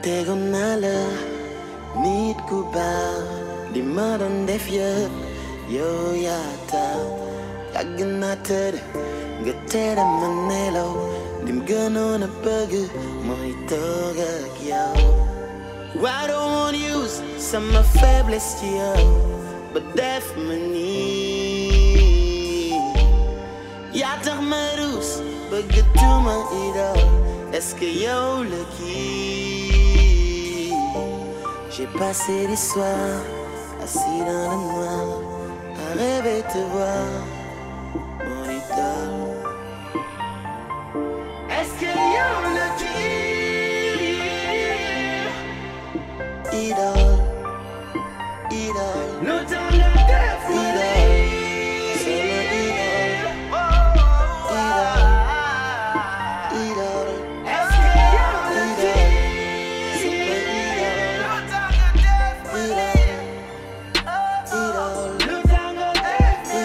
tegoon naa la nit ku baax li ma doon def yëpp yow yaa tax yàgg naa tëdd nga tere ma nelaw lim gënoon a bëgg mooy toog ak yow I don't want use sama faiblesse ci yow ba def ma nii yaa tax ma ruus bëgg tuma idol est-ce que yow la kii j'ai passé les soirs assis dans le noir à rêver te voir mon idole est-ce que yow la kii idole idole lu tax nga def ma lii sama idole idole est-ce que yow la kii sama idole idole idole lu tax nga def ma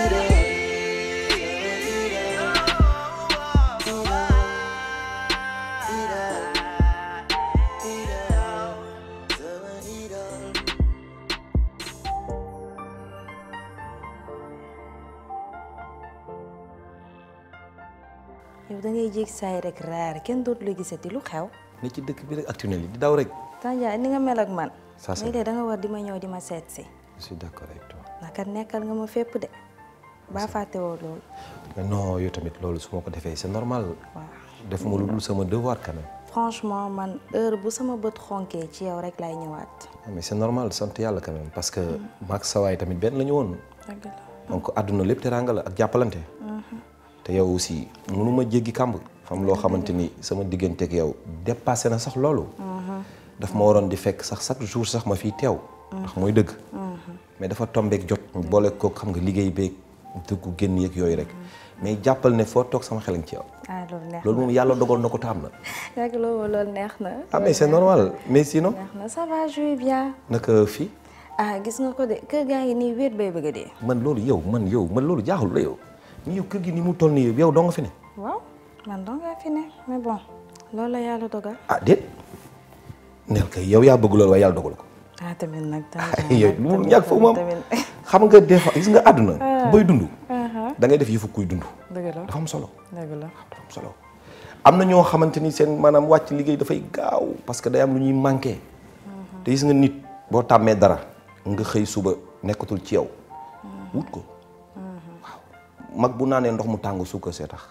yow da ngay jéeg saay rek raar kenn dootu la gisati lu xew. ne ci dëkk bi rek ak tunnel yi di daw rek. Tandiaye ni nga mel ak man. Ça, c'est léeg-léeg da nga war di ma ñëw di ma seet si. je suis d'accord avec toi. ndax kat nekkal nga ma fépp de. baa fàtte woo loolu. mais non yow tamit loolu su ma ko defee c'est normal. waaw defuma lu dul sama devoir quand même. franchement man heure bu sama bët xonkee ci yow rek lay ñëwaat. Ah, mais c'est normal sant yàlla quand même parce que maag sawaay tamit benn la ñu woon. dëgg la. donc àdduna lépp teraanga la ak jàppalante. te yow aussi mënuma jéggi kàmb. xam loo xamante ni sama digganteeg yow dépassé na sax loolu. daf ma waroon di fekk sax chaque jour sax ma fiy teew. ndax mooy dëgg. mais dafa tombeek jot. boole ko xam nga liggéey beeg dëggu génn yeeg yooyu rek mais jàppal ne foo toog sama xel ci yow. ah loolu neex na loolu moom yàlla dogal na ko taam na. yàgg loolu loolu neex na. ah mais c'est normal mais sinon. neex na ça va je vais bien. naka fii ah gis nga ko de kër gaa ngi nii wéet bay bëgg a dee. man loolu yow man yow man loolu jaaxul la yow ni yow kër gi ni mu toll nii yow doo nga fi ne. waaw man dong nga fi ne mais bon loolu la yàlla dogal. ah déet neel kay yow yaa bëgg loolu waaye yàlla dogal ko. ah tamit nag. yow lu mu ñàkk foofu moom xam nga des fois gis nga àdduna. booy dund. da ngay def yëfu kuy dund. dëgg la dafa am solo. dëgg la. dafa am solo am na ñoo xamante ni seen maanaam wàcc liggéey dafay gaaw parce que day am lu ñuy manqué. te gis nga nit boo tàmmee dara nga xëy suba nekkatul ci yow. wut ko. waaw mag bu naanee ndox mu tàng suukar see tax.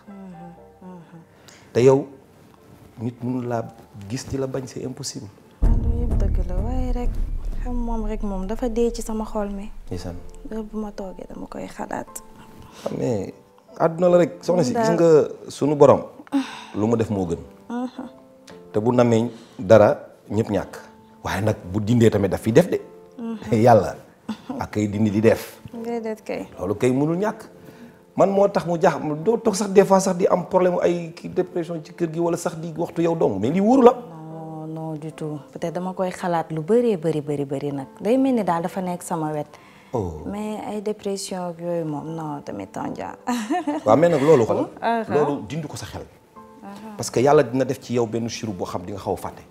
te yow nit mënul laa gis di la bañ c'est impossible. loolu yëpp dëgg la waaye rek xam moom rek moom dafa dee ci sama xol mi. ndeysaan heure bu ma toogee dama koy xalaat. xam ne àdduna la rek soxna si gis nga sunu borom lu mu def moo gën te bu namee dara ñëpp ñàkk waaye nag bu dindee tamit daf fi def de yàlla ak kay dindi di def déedéet kay. loolu kay mënul ñàkk man moo tax mu jaax doo toog sax des fois sax di am problème ay kii dépression ci kër gi wala sax di waxtu yow dong mais lii wóoru la non non du tout peut-être dama koy xalaat lu bëree bëri bëri bëri nag day mel ni daal dafa nekk sama wet. oh mais ay dépression ak yooyu moom non tamit Tandiaye. waaw mais nag loolu xool loolu dindi ko sa xel parce que yàlla dina def ci yow benn chiru boo xam di nga xaw a fàtte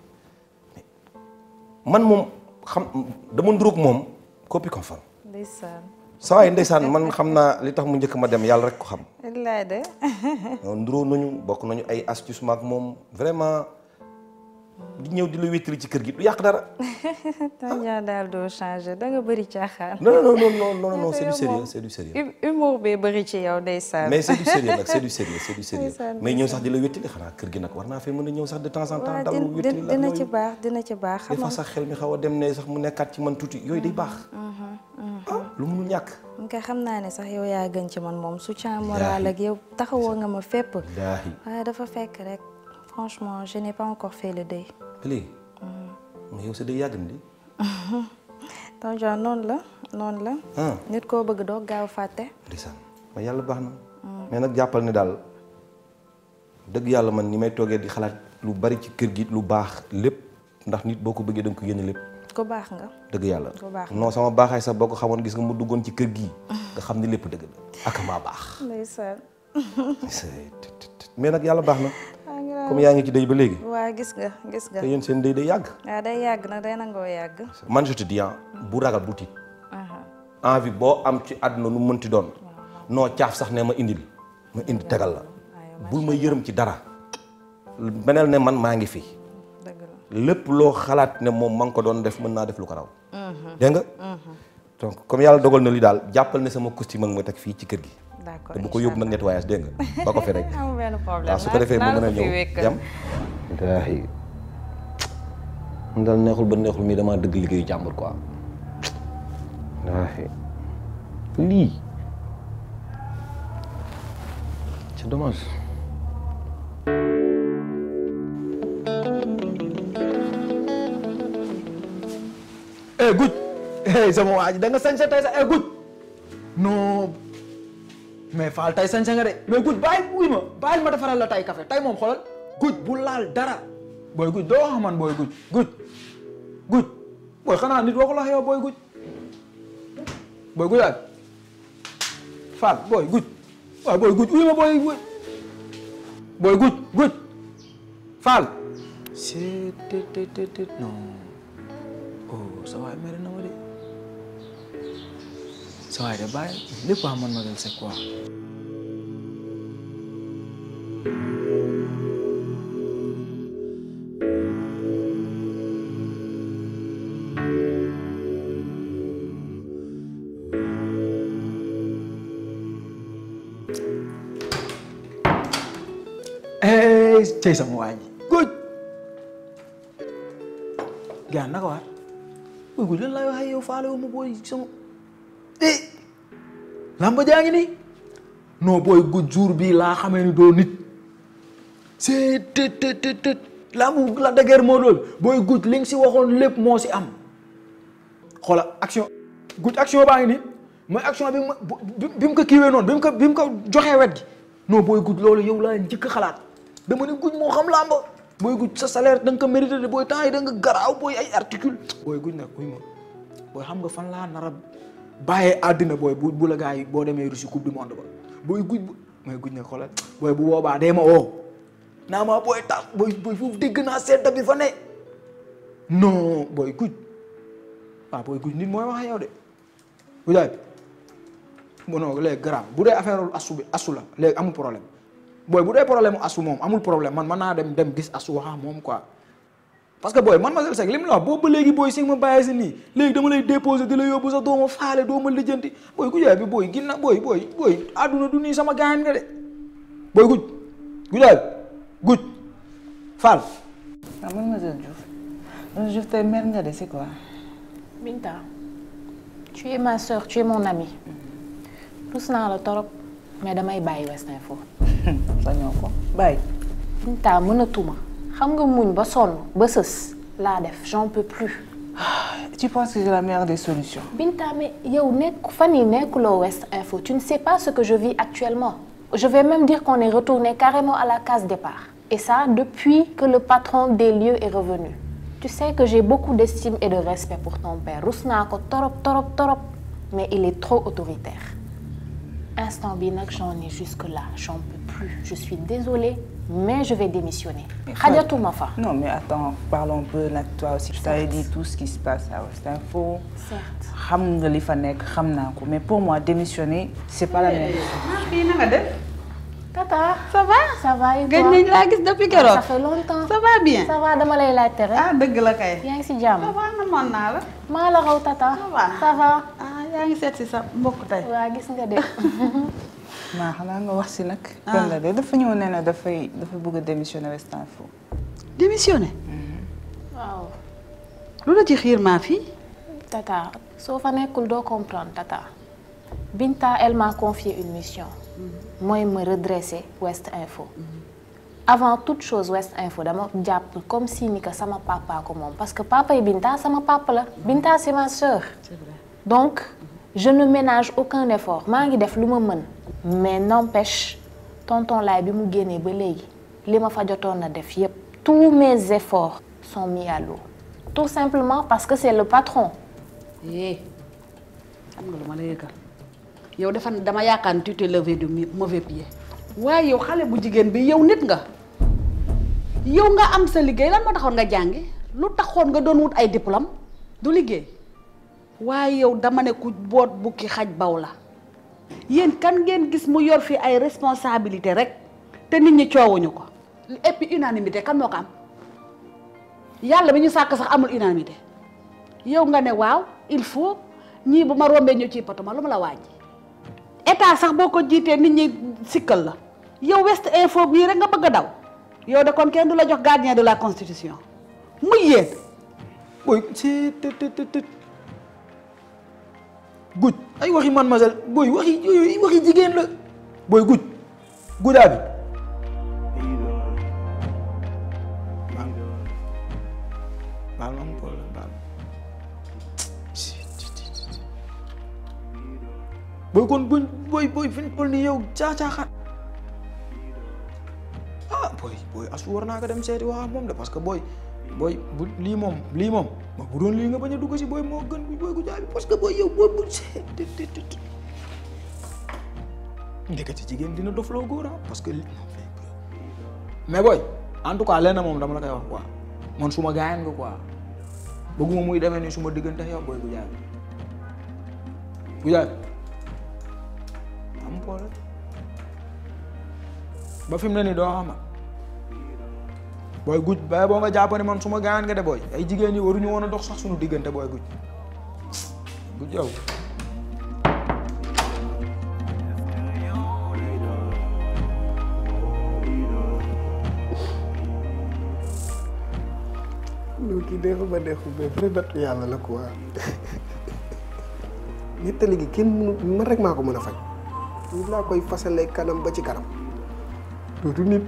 man moom xam dama nduróog moom copie conforme ndeysaan. saa waay ndeysaan man xam naa li tax mu njëkk ma dem yàlla rek ko xam wallaay de. nduróo nañu bokk nañu ay astuce maak moom vraiment di ñëw di la wéttali ci kër gi du yàq dara Tandiaye daal doo changé da nga bëri caaxaan. non non non non non non c'est du sérieux c'est du sérieux Hum- humour bee bëri ci yow ndeysaan. mais c'est du sérieux nag c'est du sérieux c'est du sérieux Ndeysaan, mais ñëw sax di la wéttali xanaa kër gi nag war naa fee mën a ñëw sax de temps en temps waaw dalu din- wéttali din- la dina yooyu. ci baax dina ci baax des xam fois nga sax xel mi xaw a dem ne sax mu nekkaat ci man tuuti yooyu day baax ah lu munul ñàkk nga xam naa ne sax yow yaa gën ci man moom soutien moral ak yow taxawoo nga ma fépp daahi waaye dafa fekk rek franchement je n'ai pas encore fait le deuil ba léegi mais yow sa day yàgg na di Tandiaye noonu la noonu la ah nit koo bëgg doo gaaw fàtte ndeysaan ma yàlla baax na mais nag jàppal ne daal dëgg yàlla man ni may toogee di xalaat lu bari ci kër gi lu baax lépp ndax nit boo ko bëggee da nga ko yéene lépp ku baax nga dëgg yàlla Ku baax non sama baaxaay sax boo ko xamoon gis nga mu duggoon ci kër gi nga xam ni lépp dëgg la ak maa baax ndeysaan mais nag yàlla baax na maa ngi laa comme yaa ngi ci dëy ba léegi waa gis nga gis nga te yéen seen dëy day yàgg waaw day yàgg nag day nangoo yàgg man je te dis ah bu ragal bu tiit aha envie boo am ci àdduna nu mënti doon noo caaf sax ne ma indil ma indi tegal la bul ma yërëm ci dara beneel ne man maa ngi fi dëgg la lépp loo xalaat ne moom ma ngi ko doon def mën naa def lu ko raw dégg nga donc comme yàlla dogal na li daal jàppal ne sama costume ak ma teg fii ci kër gi d'accord te bu ko yóbbu nag nettoyage dégg nga ba ko fi rek amul benn problème waaw su ko defee mu mën a ñëw jam daayi mu daal neexul ba neexul mii damaa dëgg liggéeyu jàmbur quoi daayi lii c'est dommage eh guj eh sama waa ji da nga sañse tey sax eh guj non mais faal tey sañse nga de mais guj bàyyi wuy ma bàyyil ma defaral la tey café tey moom xoolal guj bu laal dara booy guj doo wax man booy guj guj guj booy xanaa nit waxu la yow booy guj booy guj ak faal booy guj waaw booy guj wuy ma booy guj booy guj guj faal c'est tet tet tet tet non oh sa waay mere na ma de sa waay de bàyyi lépp a man ma del c'est quoi eh cey sama waa ji guj gaa naka waar booy guj lan laay waxee yow faale wu ma booy sama eh lamba jaa ngi nii non booy guj jour bii laa xamee ni doo nit c'est tët tët tët tët lambu la dëgër moo lool booy guj li nga si waxoon lépp moo si am xoola action guj action baa ngi nii mooy action bi ma bi bi mu ko kiiwee noonu bi mu ko bi mu ko joxee wet gi non booy guj loolu yow laa njëkk a xalaat dama ne guj moo xam làmba booy guj sa salaire da nga ko mérité de booy temps yi da nga garaaw booy ay articule booy guj nag uy ma booy xam nga fan laa nar a bàyyee àddina booy bu bu la gars yi boo demee Russie coupe du monde ba booy guj bu mooy guj nag xoolal booy bu boobaa dee ma oo naa ma booy tax booy booy foofu dégg naa sedda bi fa ne non booy guj waaw booy guj nit mooy wax yow de gujaay bon non léegi garaaw bu dee affaire asu bi asu la léegi amul problème booy bu dee problème asu moom amul problème man mën naa dem dem gis asu waxa moom quoi parce que booy man ma sel li mu la wax boobu ba léegi booy si ma bàyyi si nii léegi dama lay déposé di la yóbbu sax doo ma faale doo ma lijjanti booy gujaay bi booy ginna booy booy booy àdduna du nii sama gaañ nga de booy guj gujaay guj faal Ah, mademoiselle Diouf. Mademoiselle Diouf, t'es mère nga de, c'est quoi Binta, tu es ma soeur, tu es mon amie. rus naa la torop mais damay bàyyi West Info. sañoo ko bàyyi. Binta mënatuma xam nga muñ ba sonn ba sës laa def j'en peux plus. Tu penses que j'ai la meilleure des solutions Binta mais yow nekk fan yi nekkuloo West Info tu ne sais pas ce que je vis actuellement. Je vais même dire qu'on est retourné carrément à la case départ. Et ça depuis que le patron des lieux est revenu. Tu sais que j'ai beaucoup d'estime et de respect pour ton père rus naa ko torop torop torop mais il est trop autoritaire. Instant bi nag j'en ai jusque là j'en peux plus je suis désolée mais je vais démissionner. xajatuma fa. Non, mais attends, parlons un peu là, toi aussi. Je t'avais dit tout ce qui se passe à West Info. Certes. xam nga li fa nekk xam naa ko mais pour moi démissionner c'est pas la même chose. fii na nga def Tata. ça va ça va et gëj toi? nañ laa gis depuis ça keroog fait longtemps. ça va bien ça va dama lay laajte rek. ah dëgg la kay yaa ngi si ça jàmm. va namoon naa la maa la raw tata. Ça va. ça va. ah yaa ngi seet si sa mbokk tey waa gis nga de. maa xanaa nga wax si nag. kon la de dafa ñëw nee na dafay dafa bëgg a démissionner West Info. démissionné waaw. lu la ci xiir maa fii Tata soo fa nekkul doo comprendre Tata Binta elle m'a confié une mission mooy me redresser West Info avant toute chose West Info dama jàpp comme si ni que sama papa ko moom parce que papa yi Binta sama papa la Binta c'est ma sœur donc je ne ménage aucun effort maa ngi def lu ma mën mais n'empêche tonton laay bi mu génnee ba léegi li ma fa jotoon na def yépp tous mes efforts sont mis à l'eau tout simplement parce que c'est le patron eh xam nga lu ma la yëgal yow dafa dama yaakaar ne tu t'es levé du mi- mauvais pied waaye yow xale bu jigéen bi yow nit nga yow nga am sa liggéey lan moo taxoon nga jàngi lu taxoon nga doon wut ay diplôme du liggéey waaye yow dama ne ku boot bukki xaj baw la yéen kan ngeen gis mu yor fi ay responsabilité rek te nit ñi coowuñu ko et puis unanimité kan moo ko am yàlla bi ñu sàkk sax amul unanimité yow nga ne waaw il faut ñii bu ma rombee ñu ci patuma lu ma la wàññi état sax boo ko jiitee nit ñi sikkal la yow West Info bii rek nga bëgg a daw yow de kon kenn du la jox gardien de la constitution muy yéen booy ci të të të të guj ay waxi man masel booy waxi yooyu waxi jigéen la booy guj gujaa bi baal ma am problème baal booy kon buñ booy booy fi ñu toll nii yow caacaaxaat ah booy booy asu war naa ko dem seeti wax ak moom de parce que booy booy bu lii moom lii moom ma bu doon lii nga bañ a dugg si booy moo gën bi booy gu jaabi parce que booy yow booy bu see ndekete jigéen dina dofloo góor ah parce que li mais booy en tout cas lenn moom dama la koy wax quoi man suma gaayan nga quoi bëgguma muy demee ni suma diggante yow booy gu jaabi gu jaabi am problème ba fi mu ne nii doo xama booy guj bay boo nga jàpp ne man suma gaayan nga de booy ay jigéen ñi waruñu woon a dox sax suñu diggante booy guj guj yow loolu kii neexu ba neexu mais vrai nattu yàlla la quoi nettali gi kenn mënu man rek maa ko mën a faj ñu laa koy fasalee kanam ba ci kanam dootu nit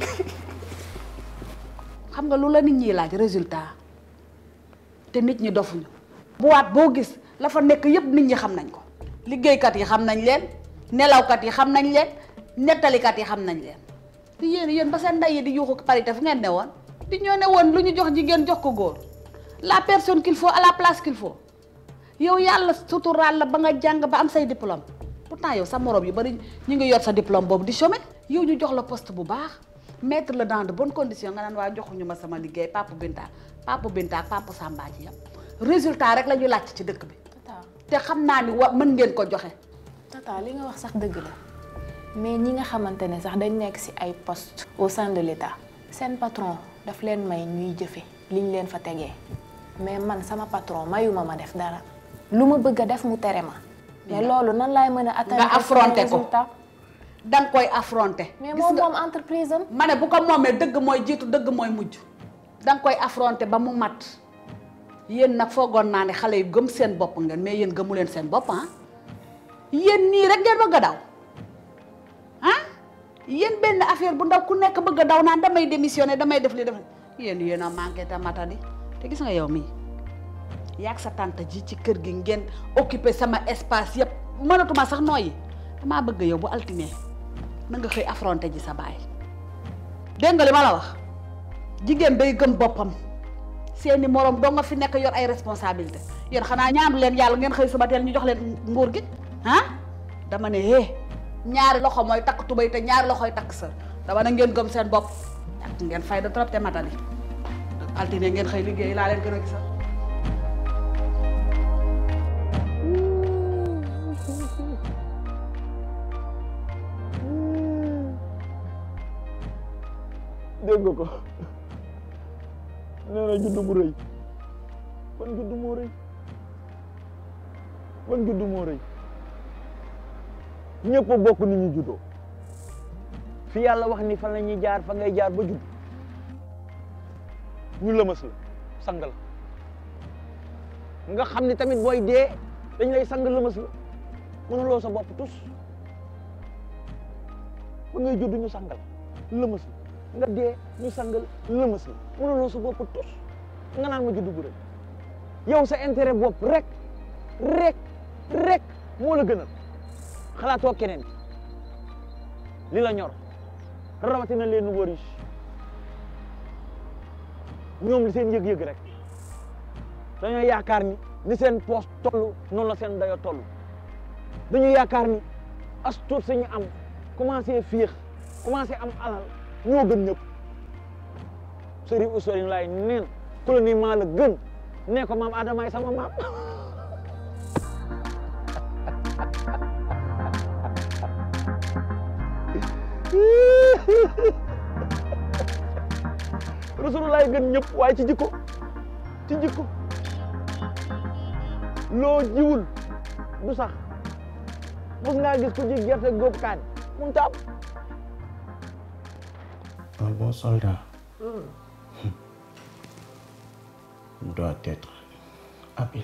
xam nga lu la nit ñi laaj résultat te nit ñi dofuñu boîte boo gis la fa nekk yëpp nit ñi xam nañ ko liggéeykat yi xam nañ leen nelawkat yi xam nañ leen nettalikat yi xam nañ leen te yéen yéen ba seen ndey yi di yuuxu parité fu ngeen ne woon di ñoo ne woon lu ñu jox jigéen jox ko góor la personne qu'il faut à la place qu'il faut yow yàlla suturaal la ba nga jàng ba am say diplôme pourtant yow sa morom yu bari ñu ngi yor sa diplôme boobu di chômer yow ñu jox la poste bu baax mettre la dans de bonnes conditions nga naan waa joxuñu ma sama liggéey papa Binta papa Binta ak papa Samba ji yam résultat rek la ñu laajte ci dëkk bi tata te xam naa ni wa mën ngeen ko joxe tata li nga wax sax dëgg la mais ñi nga xamante ne sax dañ nekk ci ay poste au sein de l'État seen patron daf leen may ñuy jëfe liñ leen fa tegee mais man sama patron mayuma ma def dara lu ma bëgg a def mu tere ma mais loolu nan laay mën a atteindre nga affronter ko résultat da nga koy affronter mais Gis moom nga- moom entreprise am ma ne bu ko moomee dëgg mooy jiitu dëgg mooy mujj da nga koy affronter ba mu mat yéen nag foogoon naa ne xale yu gëm seen bopp ngeen mais yéen gëmu leen seen bopp ah yéen nii rek ngeen bëgg a daw ah yéen benn affaire bu ndaw ku nekk bëgg a daw naan damay démissionner damay def li def yéen yéen a manqué ta matadi te gis nga yow mii yaag sa tante ji ci kër gi ngeen occupé sama espace yëpp mënatuma sax nooyi damaa bëgg yow bu altine na nga xëy affronté ji sa baay dégg nga li ma la wax jigéen day gëm boppam seeni morom doo nga fi nekk yor ay responsabilité yéen xanaa ñaanu leen yàlla ngeen xëy suba teel ñu jox leen nguur gi ah dama ne hé ñaari loxo mooy takk tubay te ñaari loxoy takk sër dama ne ngeen gëm seen bopp ak ngeen fay da trop te matali altine ngeen xëy liggéey laa leen gën a gisal dégg nga ko nee na juddu bu rëy ban juddu moo rëy ban juddu moo rëy ñëpp a bokk ni ñu juddoo fi yàlla wax ni fan la ñuy jaar fa ngay jaar ba judd ñu lëmas la sang la nga xam ni tamit booy dee dañ lay sang lëmas la mënuloo sa bopp tus ba ngay judd ñu sang la lëmas la nga dee ñu sangal lëmas la mënuloo sa bopp tus nga naan ma juddu bu rëy yow sa intérêt bopp rek rek rek moo la gënal xalaatoo keneen li la ñor rawatina les nouveaux riches ñoom li seen yëg-yëg rek dañoo yaakaar ni ni seen poos toll noonu la seen dayo toll dañu yaakaar ni as tuut sañu am commencé féex commencé am alal ñoo gën ñëpp Sëriñ Ousseynou Laay neen ku la ni maa la gën nee ko maam Adamaay sama maam Rasulullah gën ñëpp waaye ci jikko ci jikko loo jiwul du sax mos ngaa gis ku ji gerte góob kaan mun taam Un bon soldat doit être habile,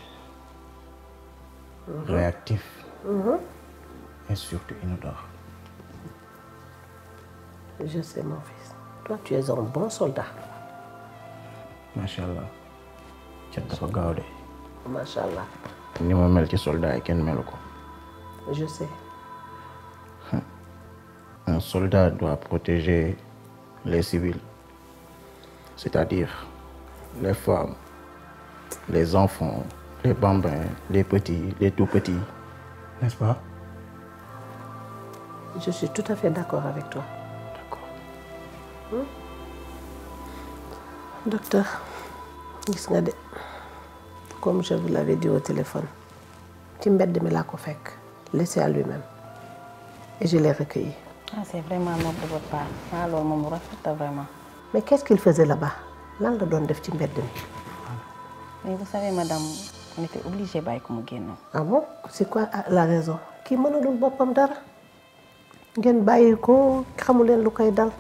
réactif et surtout inodore. Je sais, mon fils. Toi, tu es un bon soldat. Machallah. cat dafa gaaw de. Machallah. ni ma mel ci soldat yi kenn melu ko. Je sais. Un soldat doit protéger les civils, c'est-à-dire les femmes, les enfants, les bambins, les petits, les tout petits, n'est-ce pas? Je suis tout à fait d'accord avec toi. D'accord. Docteur, gis nga de comme je vous l'avais dit au téléphone ci mbedd mi laa ko fekk laissé à lui-même et je l'ai recueilli. ah c'est vraiment noble de votre part ah loolu moom lu rafet la vraiment. mais qu'est-ce qu'il faisait là-bas lan la doon def ci mbedd mi. mais vous savez madame on était obligé bàyyi ko mu génn. ah bon c'est quoi la raison kii mënalul boppam dara ngeen bàyyi ko xamu leen lu koy dal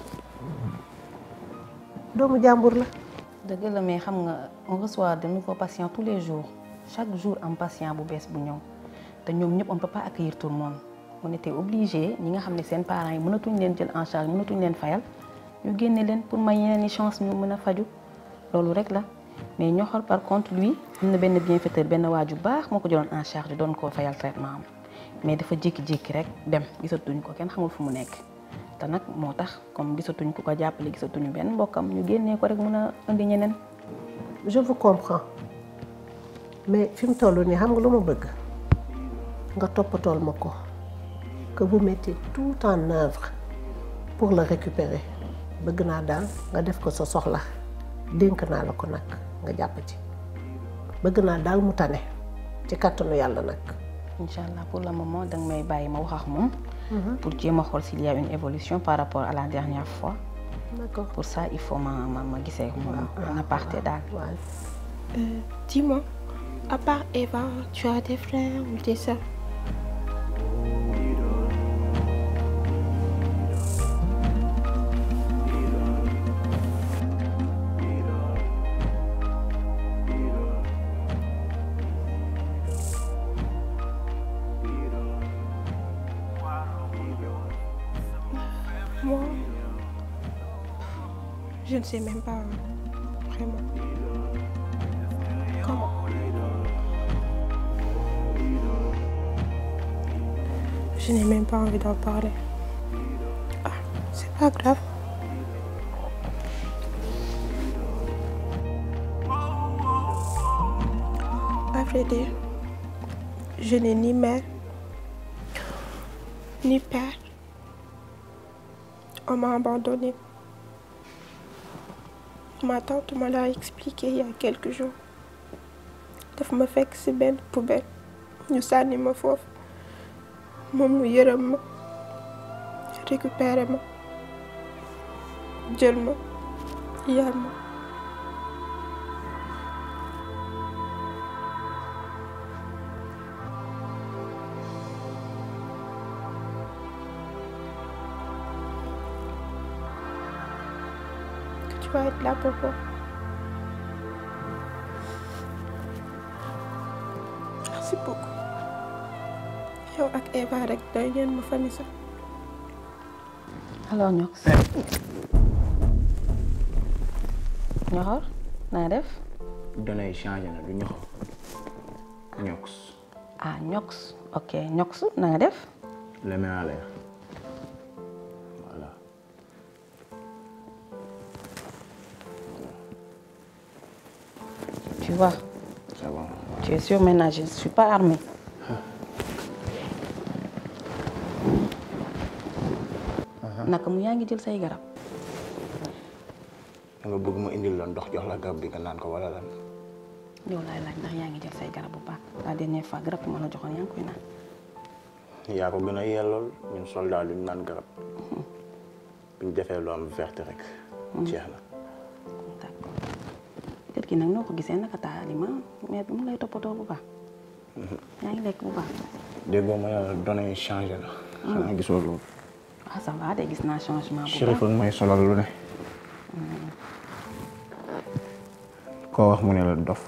doomu jàmbur la. dëgg la mais xam nga on reçoit de nouveaux patients tous les jours chaque jour am patient bu bees bu ñëw te ñoom ñëpp on peut pas accueillir tout le monde on était obligé ñi nga xam ne seen parents yi mënatuñ leen jël en charge mënatuñ leen fayal ñu génne leen pour may yeneen i chance ñu mën a faju loolu rek la mais ñoo xool par contre lui am na benn bienfaiteur benn waaju baax moo ko jëloon en charge doon koo fayal traitement am mais dafa jékki-jékki rek dem gisatuñ ko kenn xamul fu mu nekk te nag moo tax comme gisatuñ ku ko jàppale gisatuñu benn mbokkam ñu génnee ko rek mën a indi ñeneen. je vous comprends mais fi mu toll nii xam nga lu ma bëgg nga toppatool ma ko que vous mettez tout en œuvre pour le récupérer bëgg naa daal nga def ko sa soxla dénk naa la ko nag nga jàpp ci bëgg naa daal mu tane ci kàttanu yàlla nag. incha allah pour le moment danga may bàyyi ma wax ak moom. pour jéem a xool s'il y a une évolution par rapport à la dernière fois. D'accord. Pour ça, il faut ma, ma, ma gisee moom en aparté daal. Euh, Dis-moi, à part Eva, tu as des frères ou des sœurs Moi, je ne sais même pas vraiment. Comment Je n'ai même pas envie d'en parler. Ah, c'est pas grave. À vrai dire, je n'ai ni mère, ni père. On m'a abandonné. Ma tante me l'a expliqué il y a quelques jours. daf ma fekk ci benn poubelle ñu sànni ma foofu moom mu yërëm ma récupéré ma jël ma yar ma que tu vas être là pour moi. Merci beaucoup. yow ak Eva rek doy ngeen ma famille sax. alors Ñox. Ñoxor naa def. données yi changé na du ñoxo ñox ah Ñox ok Ñox na nga def. le main à l'air voilà tu vois. c'est bon tu es sûr maintenant je ne suis pas armée. naka mu yaa ngi jël say garab. da nga bëgg ma indil la ndox jox la garab bi nga naan ko wala lan yow laay laaj ndax yaa ngi jël say garab bu baax la dernière fois garab bi ma la joxoon yaa ngi koy naan yaa ko gën a yellool ñun soldat duñ naan garab buñ defee lu am verte rek jeex na kër gi nag noo ko gisee naka taa alima mais bi mu lay toppatoo bu baax yaa ngi lekk bu baax déggoo ma yàlla données yi changé na xanaa gisoo loolu waaw ça va de gis naa changement bu Chérif baax ak may solal lu ne koo wax mu ne la dof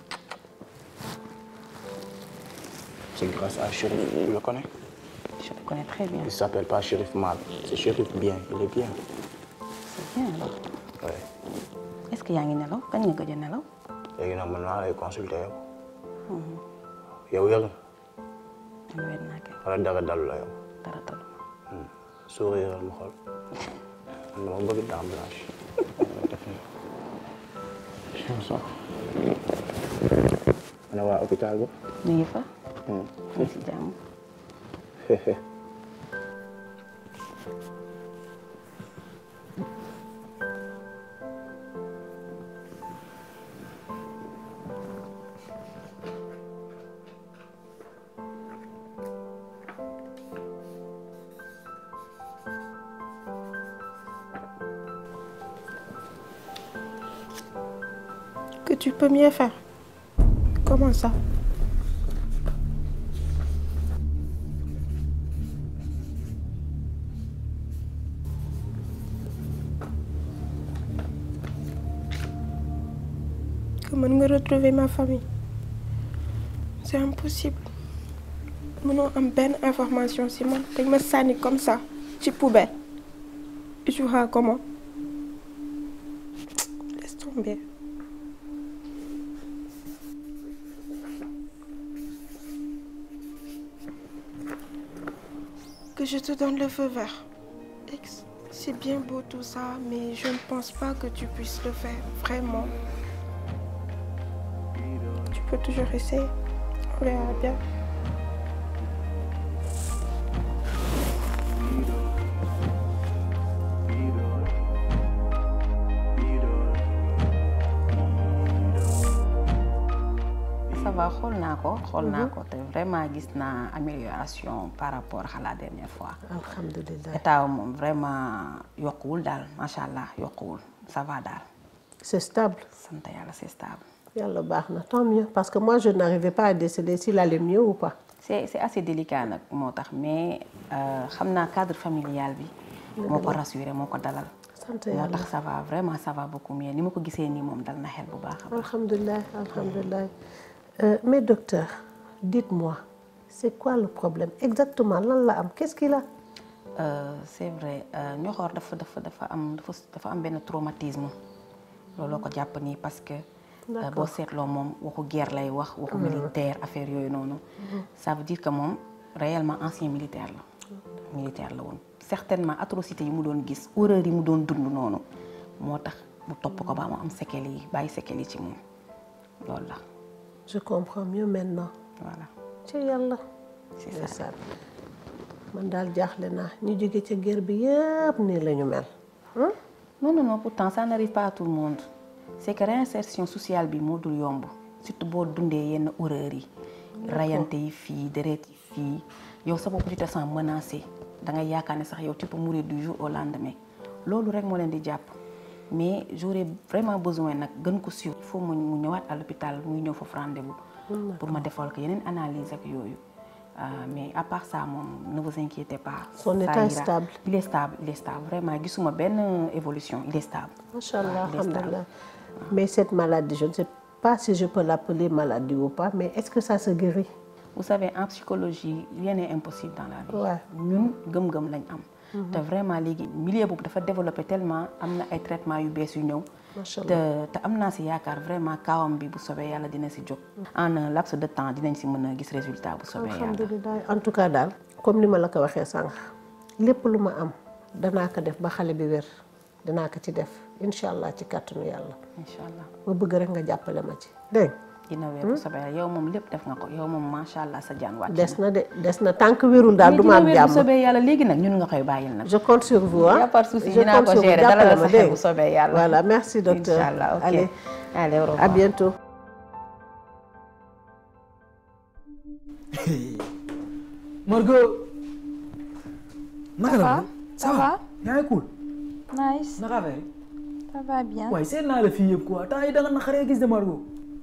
c'est grâce à Chérif tu le connais je le connais très bien il s'appelle pas Chérif mal c'est Chérif bien il est bien c'est bien alors ouais est-ce que yaa ngi nelaw kañ nga gëj a nelaw léegi nag man maa lay consulter yow yow yëg man wér naa kay wala dara dalu la yow dara talu sourire ma xool man dama bëgg dent blanche def ni chanson ana waa hôpital ba ñu ngi fa ñu ngi si jàmm Que tu peux mieux faire. Comment ça Comment me retrouver ma famille C'est impossible. Mënoo am benn information si man dañ ma sànni comme ça ci poubelle. Et tu vois comment Laisse tomber. Que je te donne le feu vert. Ex, c'est bien beau tout ça, mais je ne pense pas que tu puisses le faire, vraiment. Tu peux toujours essayer. On verra bien. ça va xool naa ko xool naa ko te vraiment gis naa amélioration par rapport à la dernière fois alhamdulilah état moom vraiment yokkuwul daal macha allah yokkuwul ça va daal c'est stable sant yàlla c'est stable yàlla baax na tant mieux parce que moi je n'arrivais pas à décider s'il allait mieux ou pas c'est c'est assez délicat nag moo tax mais euh, xam naa cadre familial bi moo ko rassuré moo ko dalal sant moo yàlla tax ça va vraiment ça va beaucoup mieux ni ma ko gisee nii moom dal na xel bu baax a baax alhamdulilah alhamdulilah Euh, mais docteur dites-moi c'est quoi le problème exactement lan la am qu'est-ce qu'il a Euh, c'est vrai ñoxoor dafa dafa dafa am dafa dafa am benn traumatisme looloo ko jàpp nii parce que euh, D'accord. boo seetloo moom waxu guerre lay wax waxu Mhm. militaire affaire yooyu noonu ça veut dire que moom réellement ancien militaire la militaire la woon certainement atrocité yi mu doon gis horreur yi mu doon dund noonu moo tax mu topp ko ba mu am séquelles yi bàyyi séquelles yi ci moom loolu la je comprends mieux maintenant voilà ci yàlla c'est ça man daal jaaxle naa ñu jóge ca guerre bi yëpp nii la ñu mel non non non pourtant ça n'arrive pas à tout le monde c'est que réinsertion sociale bi moo dul yomb surtout boo dundee yenn horreur yi rayante yi fii deret yi fii yow sa bopp tu te sens menacé da ngay yaakaar ne sax yow tu peux mourir du jour au lendemain loolu rek moo leen di jàpp mais j'aurais vraiment besoin nag gën ko suivre il faut mu mu ñëwaat à l'hôpital muy ñëw foofu rendez-vous pour ma defal ko yeneen analyse ak yooyu Euh, mais à part ça moom ne vous inquiétez pas Son Ça état est ira. stable. il est stable il est stable vraiment gisuma benn évolution il est stable macha allah il est stable. alhamdulilah mais cette maladie je ne sais pas si je peux l'appeler maladie ou pas mais est-ce que ça se guérit vous savez en psychologie rien n'est impossible dans la vie Ouais. ñun gëm-gëm lañ am Mhm. te vraiment léegi milieu boobu dafa développé tellement am na ay traitements yu bees yu ñëw Macha te Allah. te am naa si yaakaar vraiment kaawam bi bu sobee yàlla dina si jóg en un laps de temps dinañ si mën a gis résultat bu sobee yàlla alhamdulilah en tout cas daal comme ni ma la ko waxee sànq lépp lu ma am danaa ko def ba xale bi wér danaa ko ci def incha allah ci kàttanu yàlla incha allah ma bëgg rek nga jàppale ma ci dégg nga dina wér bu soobee yàlla yow moom lépp def nga ko yow moom macha allah sa jaan wàcc des na de des na tant que wérul daal mais du ma am dina wér bu jàmm soobee yàlla léegi nag ñun nga koy bàyyil nag. je compte sur vous y ah a pas de souci Je dinaa compte ko sur vous. gérer Jàppale dalal ma sa xel dégg bu soobee yàlla. voilà merci docteur Inch'Allah, ok. allez Allez, au revoir. à bientôt Margot. naka la va, ça va. yaa ngi cool. Nice. naka affaire yi. Ça va bien. waaye seet naa la fii yëpp quoi temps yi da nga naqaree gis de Margot.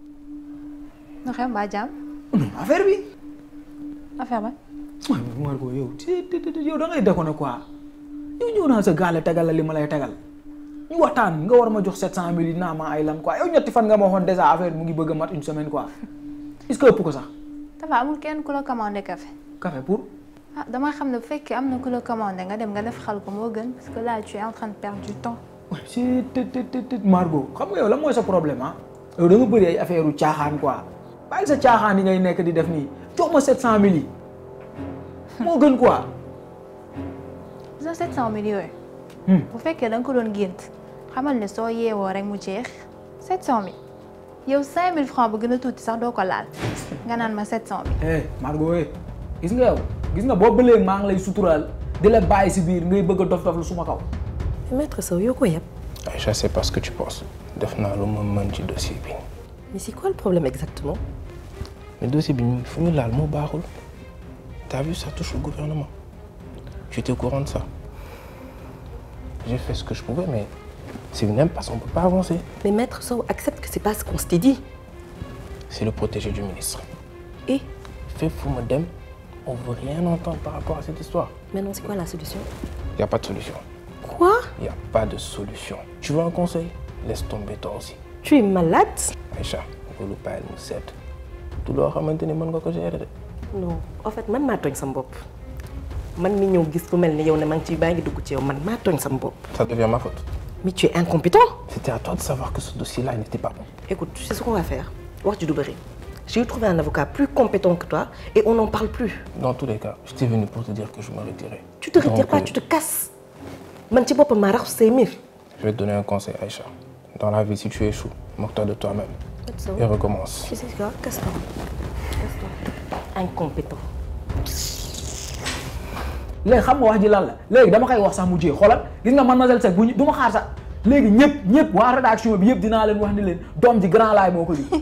na xew mbaa jàmm. affaire bi. affaire ba. waaw Margot yow ti ti ti yow da ngay déconné quoi. yow ñëw naa sa gaale tegal la li ma lay tegal. ñu waxtaan nga war ma jox 700000 yi naa ma ay lan quoi yow ñetti fan nga ma waxoon déjà affaire bi mu ngi bëgg a mat une semaine quoi. est-ce que ëpp ko sax. dafa amul kenn ku la commandé café. café pour. ah dama xam ne bu fekkee am na ku la commandé nga dem nga def xal ko moo gën parce que là tu es en train de perdre du temps. si te te te te Margot xam nga yow lan mooy sa problème ah yow da nga bëri ay affaire u caaxaan quoi bàyyi sa caaxaan yi ngay nekk di def nii jox ma 700000 yi moo gën quoi. gis nga 700000 yooyu. bu fekkee da nga ko doon gént xamal ne soo yeewoo rek mu jeex 700000 yow 5000 francs ba gën a tuuti sax doo ko laal nga naan ma 700000. eh Margot eh gis nga yow gis nga boobu ba léegi maa ngi lay suturaal di la bàyyi si biir ngay bëgg a dof dof lu suma kaw. Maître Sow yow ko yëpp. Aïcha, c'est pas ce que tu penses. def naa lu ma mën ci dossier bi. Mais c'est quoi le problème exactement mais dossier bi ñu fu ñu laal moo baaxul. T'as vu, ça touche au gouvernement. Tu étais au courant de ça. J'ai fait ce que je pouvais, mais c'est une impasse, on peut pas avancer. Mais Maître Sow accepte que c'est pas ce qu'on s'était dit. C'est le protégé du ministre. Et Fait fou madame, on veut rien entendre par rapport à cette histoire. Maintenant, c'est quoi la solution Y a pas de solution. Quoi Y a pas de solution. Tu veux un conseil Laisse tomber toi aussi. Tu es malade Aïcha, loolu bàyyil mu sedd. du loo xamante ni mën nga ko gérer de. Non, en fait man maa tooñ sama bopp man mi ñëw gis ku mel ni yow ne maa ngi ci baa ngi dugg ci yow man maa tooñ sama bopp. Ça devient ma faute. Mais tu es incompétent. C'était à toi de savoir que ce dossier-là n'était pas bon. Écoute, tu sais ce qu'on va faire wax ji du bëri. J'ai trouvé un avocat plus compétent que toi et on n'en parle plus. Dans tous les cas, j'étais venu pour te dire que je me retirais. Tu te retires Donc, pas, euh, tu te casses. Man ci boppam maa rax say mbir. Je vais te donner un conseil, Aïcha. Dans la vie, si tu échoues, moque-toi de toi-même. Maître Sow. Et recommence. Tu sais quoi Casse-toi. Casse-toi. Incompétent. léegi xam nga wax ji lan la léegi dama koy wax sax mu jee xoolal gis nga mademoiselle Seck bu ñu du ma xaar sax léegi ñëpp ñëpp waa rédaction bi yëpp dinaa leen wax ni leen doom ji grand laay moo ko jur.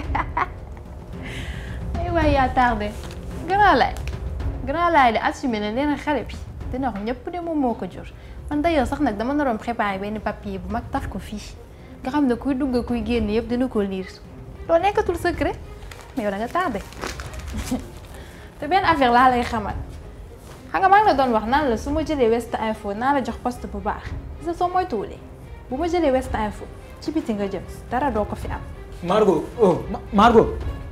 ay waay yaa tardé grand laay grand laay de assumé na nee na xale bi dina wax ñëpp de moom moo ko jur man d'ailleurs sax nag dama naroon préparé benn papier bu mag taf ko fii nga xam ne kuy dugg kuy génn yëpp dina ko lire loo nekkatul secret mais yow da nga tardé te benn affaire laa lay xamal xam nga maa ngi la doon wax naan la su ma jëlee West Info naa la jox poste bu baax gis nga soo moytuwulee bu ma jëlee West Info ci biti nga jëm dara doo ko fi am. Margot oh Ma- Margot.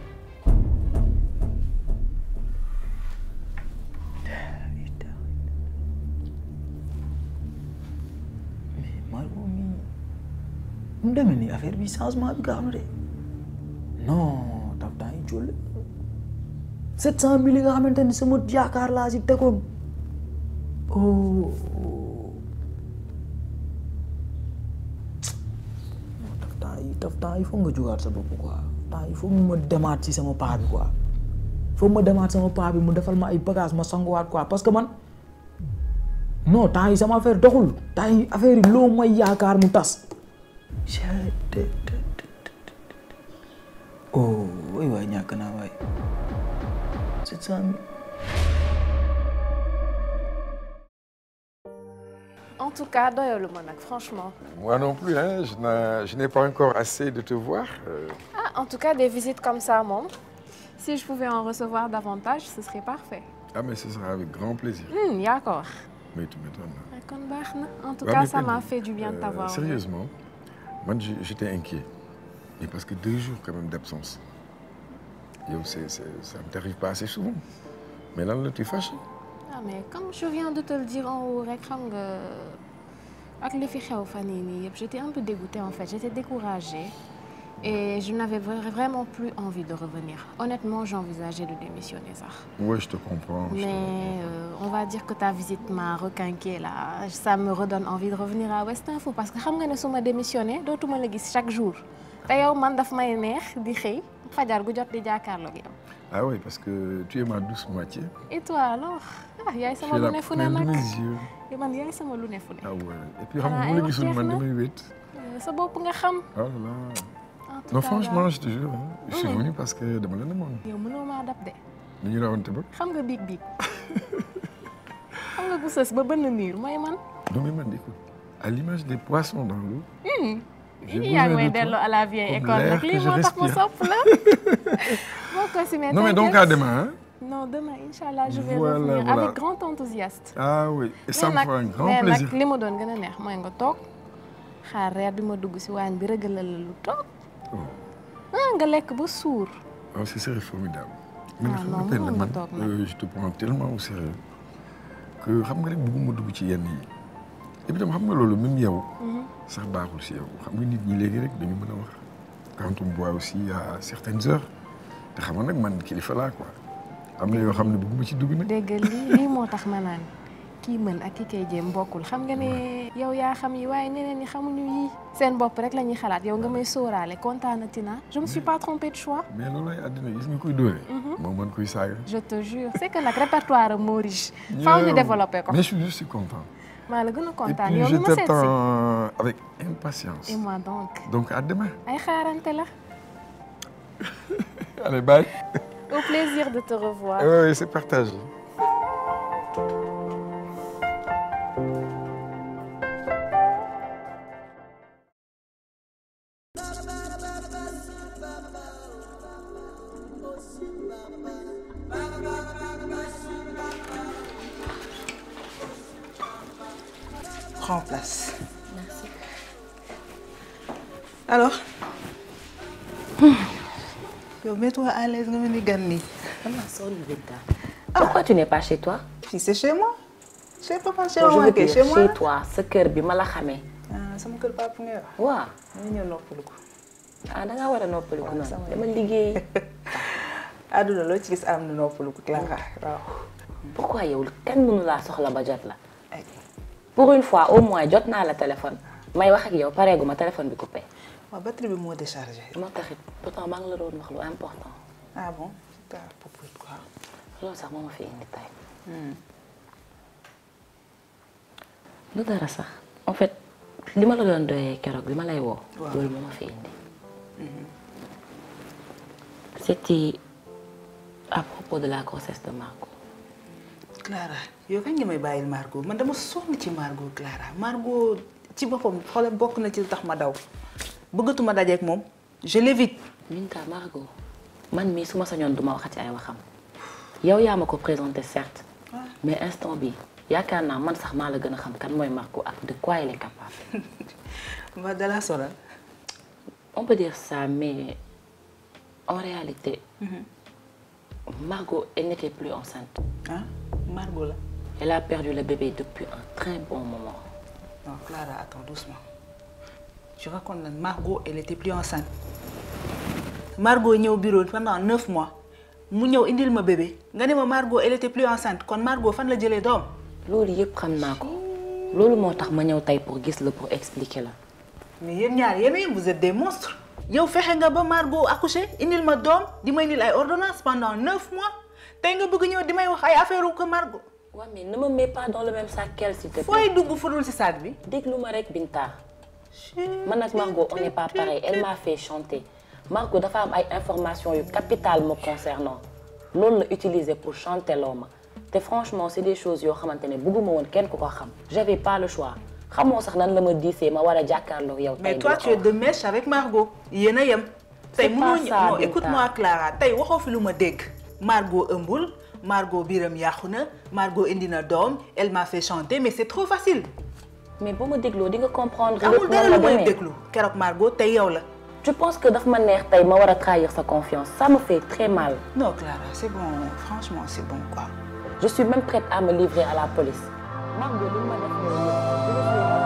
mais Margot mi mu demee nii affaire bi changement bi gaaw na de non taf temps yi jólle sept cent mille yi nga xamante ni sama yaakaar laa si tegoon oh taf temps yi taf temps yi foog nga jógaat sa bopp quoi temps yi foog ma demaat ci sama paa bi quoi foog ma demaat sama paa bi mu defal ma ay bagage ma sanguwaat quoi parce que man non temps yi sama affaire doxul temps yi affaire yi loo may yaakaar mu tas oh waay waay ñàkk naa waay sept cent mille En tout cas, doyalu ma nag, franchement. Moi non plus, hein, je n'ai- je n'ai pas encore assez de te voir. euh, Ah, en tout cas, des visites comme ça, mon. Si je pouvais en recevoir davantage, ce serait parfait. ah, mais ce sera avec grand plaisir. Hmm, d'accord. Mais tu m'étonnes. Ah, kon baax na. En tout Ouais, cas, mais ça m'a Penny, fait du bien de euh, t'avoir. Sérieusement, moi j'- j'étais inquiet. Mais parce que deux jours quand même d'absence. Yo, c'est- c'est- ça ne t'arrive pas assez souvent. Mais là, là tu es fâché. Ah, mais comme je viens de te le dire en haut, rek, xam nga, ak li fi xew fan yii nii yëpp, j'étais un peu dégoûtée en fait, j'étais découragée. Et je n'avais vra- vraiment plus envie de revenir. Honnêtement, j'envisageais de démissionner ça. Ouais, je te comprends. je te- Mais euh, on va dire que ta visite m'a requinqué là. Ça me redonne envie de revenir à West Info parce que xam nga ne su ma démissionné dootuma la gis chaque jour te yow man daf may neex di xëy fajar gu jot di jàkkaarloog yow. Ah oui, parce que tu es ma douce moitié. et toi alors ah yaay Tu sama es lu la ne fu ne pleine de nag mes yeux. yow man yaay sama lu ne fu ne. Ah ouais. Et puis xam nga Xanaa bu ay la wax gisul jeex man na. damay wét. Euh, sa bopp nga xam. Oh là là. En tout Non cas, franchement, daal. je te jure, hein, je suis Mhm. venu parce que dama la demoon. yow mënoo maa dab de Ni ñu rawante ba. xam nga biig biig xam nga bu sës ba bënn miir mooy man. Non mais man écoute, à l'image des poissons dans l'eau, Hmm. J'ai yaa ngi besoin may de toi delloo à la vieille comme école l'air nag que lii je moo tax ma respire. sopp la. boo ko si Non, mais donc à demain, hein. non demain incha je vais Voilà, revenir voilà. avec grand enthousiasme. Ah oui, et ça me mais fera un nag grand mais plaisir. nag li ma doon gën a neex mooy nga toog xaar reer bi ma dugg si waañ bi rëgalal la lu toog ah nga lekk ba suur. Oh, ce serait formidable. Mais Ah, xam non, nga Penda, mënoon nga man, toog nag. euh, je te prends tellement au sérieux que xam nga rek bëgguma dugg ci yenn yi. Et puis tam xam nga loolu même yow. Mhm. sax baaxul si yow xam nga nit ñi léegi rek dañu mën a wax. Quand on boit aussi à certaines heures te xam nga nag man kilifa laa quoi am na yoo xam ne bëgguma ci dugg nag. dégg nga lii lii moo tax ma naan kii mën ak ki koy jéem bokkul xam nga ne yow yaa xam yi waaye ñeneen ñi xamuñu yii seen bopp rek la ñuy xalaat yow nga may sóoraale kontaanati naa je me suis pas trompée de choix. mais loolu ay àddina gis nga koy dóore. Mhm. moo mën koy saaga. je te jure c'est que nag répertoire am moo riche. faaw ñu Yow. développé ko. mais je suis je suis content. maa la gën a Et kontaan puis yow je mi ma seet si. t'attends avec impatience. et moi donc. Donc à demain. ay xaarante la. Allez, bye. au plaisir de te revoir. Oui, c'est partagé. Prends place. Merci. Alors Yo, mets-toi à l'aise, nga mel ni gan nii. Pourquoi tu n'es pas chez toi Fii c'est chez moi. Chez papa, chez Bon, je maman, veux kay, dire, chez moi. chez toi sa kër bi ma la xamee. Ah, sama kër papa ngay wax. waaw. Dama ñëw noppalu ko. ah da ngaa war a noppaliku noonu dama liggéey. Àdduna loo ci gis am na noppalu ko Clara. Waaw. pourquoi yow kenn mënu laa soxla ba jot la. pour une fois au moins jot naa la téléphone may wax ak yow pareegu ma téléphone bi coupé. waaw batterie bi moo déchargé. moo taxit pourtant maa ngi la doon wax lu important. Ah bon C'était à propos de quoi loolu sax moo ma fi indi tey. lu dara sax en fait li ma la doon doyee keroog bi ma lay woo. Waaw. loolu moo ma fi indi. c'était à propos de la grossesse de Margot. Clara yow kañ nga may bàyyil Margot man dama sonn ci Margot Clara Margot ci boppam xoolal bokk na ci lu tax ma daw bëggatuma dajeek moom je l'évite. Minta Margot man mii su ma sañoon duma waxati ay waxam yow yaa ma ko présenté certes mais instant bi yaakaar naa man sax maa la gën a xam kan mooy Margot ak de quoi il est capable. ma dala sonal. on peut dire ça mais en réalité Margot elle n'était plus enceinte. ah Margot la. Elle a perdu le bébé depuis un très bon moment. Non, Clara, attends doucement. Je raconte la Margot, elle était plus enceinte. Margot ñëw bureau pendant neuf mois mu ñëw indil ma bébé nga ne ma Margot elle était plus enceinte kon Margot fan la jëlee doom. loolu yëpp xam naa ko loolu moo tax ma ñëw tey pour gis la pour expliquer la. mais yéen ñaar yéen yéen vous êtes des monstres. yow fexe nga ba Margot accouché indil ma doom di may indil ay ordonnances pendant neuf mois tey nga bëgg ñëw di may wax ay affaire wu ko Margot. Ouais, mais ne me mets pas dans le même sac qu'elle s'il te plaît. fooy dugg fudul ci sac bi. déglu ma rek Binta. man ak Margot on n'est pas pareil elle m'a fait chanter Margot dafa am ay informations yu capitales me concernant loolu la utiliser pour chanter loo ma te franchement c'est des choses yoo xamante ne bëgguma woon kenn ku ko xam. j'avais pas le choix xamoo sax nan la ma diisee ma war a jàkkaarloo yow. mais tey toi di tu es de mèche avec Margot yéen a yem. C'est tey pas mënoo ça, non Binta. écoute-moi Clara tey waxoo fi lu ma dégg. Margot ëmbul Margot biiram yàqu na Margot indi na doom elle m'a fait chanter mais c'est trop facile. mais boo ma dégloo di nga comprendre. amul lépp dara nan lu la may demee. déglu keroog Margot tey yow la. tu penses que daf ma neex tey ma war a trahir sa confiance ça me fait très mal. non Clara c'est bon franchement c'est bon quoi. je suis même prête à me livrer à la police. Margot li ma def nii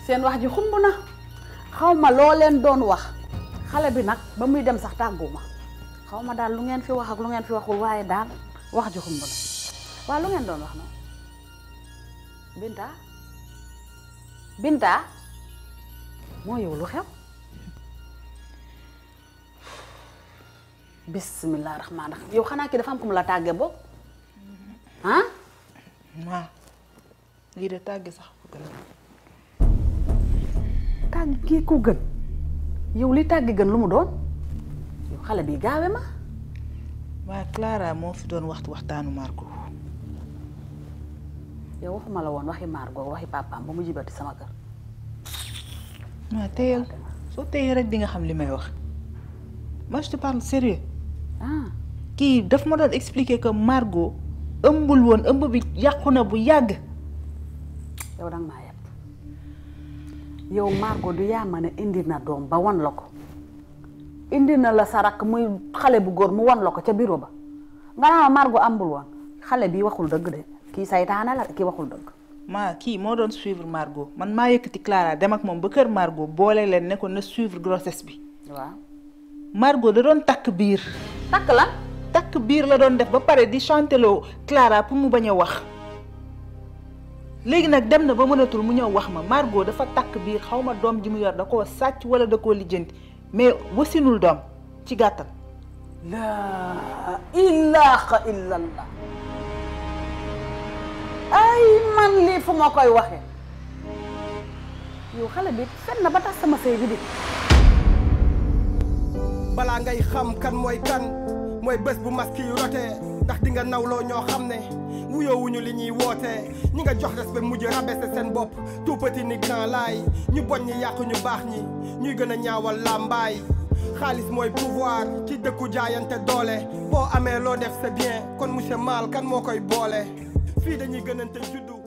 seen wax ji xumb na xaw ma loo leen doon wax xale bi nag ba muy dem sax tàgguma xaw ma daal lu ngeen fi wax ak lu ngeen fi waxul waaye daal wax ji xumb na waaw lu ngeen doon wax noonu Binta Binta moo yow lu xew bismillah rahmaan rahim yow xanaa kii dafa am ko mu la tàgge boog ah waaw lii de tàgge sax ko gën tàgge ko gën yow li tàgge gën lu mu doon yow xale bi gaawe ma waaye Clara moo fi doon waxtu waxtaanu Margot yow waxuma la woon waxi Margot waxi papaam ba mu jibati sama kër waaw teyal soo teyee rek di nga xam li may wax moi je te parle sérieux ah kii daf ma doon expliquer que Margot ëmbul woon ëmb bi yàqu na bu yàgg yow danga maa yeb yow Margot du yaa ma ne indi na doom ba wan la ko indi na la sa rakk muy xale bu góor mu wan la ko ca bureau ba nga naa Margot ambul woon xale bi waxul dëgg de kii saytaane la kii waxul dëgg maa kii moo doon suivre Margot man maa yëkkati Clara dem ak moom ba kër Margot boole leen ne ko na suivre grossesse bi waaw Margot da doon takk biir takk la takk biir la doon def ba pare di chanteloo Clara pour mu bañ a wax léegi nag dem na ba mënatul mu ñëw wax ma Margot dafa takk biir xaw ma doom ji mu yor da koo sàcc wala da koo lijjanti mais wasinul doom ci gàttal laa ilaaha illallah ay man lii fu ma koy waxe yow xale bi fen na ba tax sama sëy bi di balaa ngay xam kan mooy kan mooy bés bu masque yu rotee ndax di nga nawloo ñoo xam ne wuyoowuñu li ñuy wootee ñi nga jox respect mujj rabaisser seen bopp tout petit ni grand laay ñu bon ñi yàqu ñu baax ñi ñuy gën a ñaawal làmbaay xaalis mooy pouvoir ci dëkku jaayante doole boo amee loo def c'est bien kon monsieur Mal kan moo koy boole fii dañuy gënante juddu